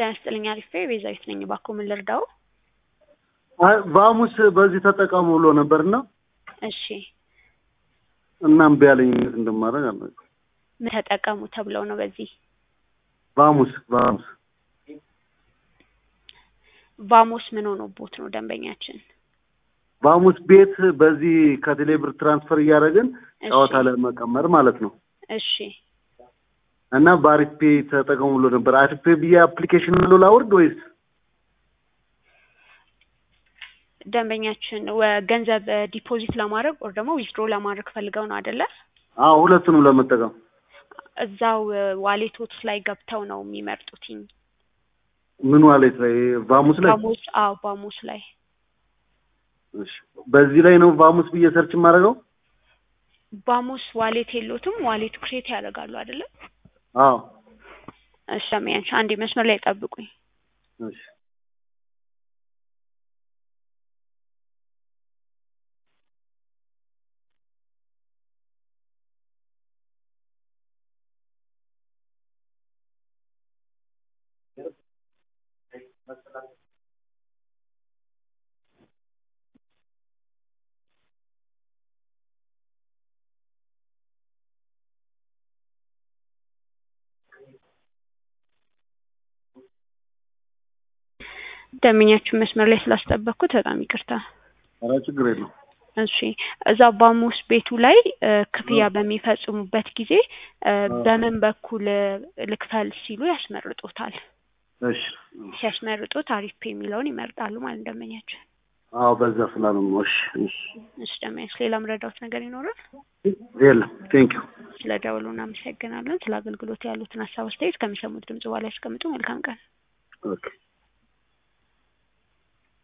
ጤና ይስጥልኝ አሪፌ ቤዛዊት ነኝ። እባክዎ ምን ልርዳው? አይ በሐሙስ በዚህ ተጠቀሙ ብሎ ነበርና እሺ እና እምቢ አለኝ። እንዴት እንደማደርግ አላውቅም። ምን ተጠቀሙ ተብለው ነው? በዚህ በሐሙስ በሐሙስ ቫሞስ ምን ሆኖቦት ነው ደንበኛችን? በሐሙስ ቤት በዚህ ከቴሌ ብር ትራንስፈር እያደረግን እሺ ጨዋታ ለመቀመር ማለት ነው እሺ እና በአሪፍ ፔ ተጠቀሙ ብሎ ነበር። አሪፍ ፔ ብዬ አፕሊኬሽን ብሎ ላውርድ ወይስ? ደንበኛችን ወ- ገንዘብ ዲፖዚት ለማድረግ ወር ደግሞ ዊዝድሮ ለማድረግ ፈልገው ነው አይደለ? አዎ ሁለቱንም ለመጠቀም እዛው ዋሌቶት ላይ ገብተው ነው የሚመርጡትኝ። ምን ዋሌት ላይ በሐሙስ ላይ ባሞስ አዎ ባሞስ ላይ እሺ በዚህ ላይ ነው በሐሙስ ብዬ ሰርች የማደርገው? ባሞስ ዋሌት የሎትም? ዋሌት ክሬት ያደርጋሉ አይደለ? አዎ እሺ ደንበኛችን አንዴ መስመር ላይ ጠብቁኝ። እሺ ደንበኛችን መስመር ላይ ስላስጠበቅኩት በጣም ይቅርታ። ኧረ ችግር የለውም። እሺ እዛ ባሞስ ቤቱ ላይ እ ክፍያ በሚፈጽሙበት ጊዜ እ በምን በኩል እ ልክፈል ሲሉ ያስመርጡታል። እሺ ሲያስመርጡት አሪፍ ፔ የሚለውን ይመርጣሉ ማለት ደንበኛችን። አዎ በዛ ስላለ ነው። እሺ እሺ እሺ ደንበኛችን ሌላ ምረዳውት ነገር ይኖራል? የለም ቴንክ ዩ ስለ ደውሉ እናመሰግናለን። ስለ አገልግሎት ያሉትን ሀሳብ አስተያየት ከሚሰሙት ድምጽ በኋላ ያስቀምጡ። መልካም ቀን። ኦኬ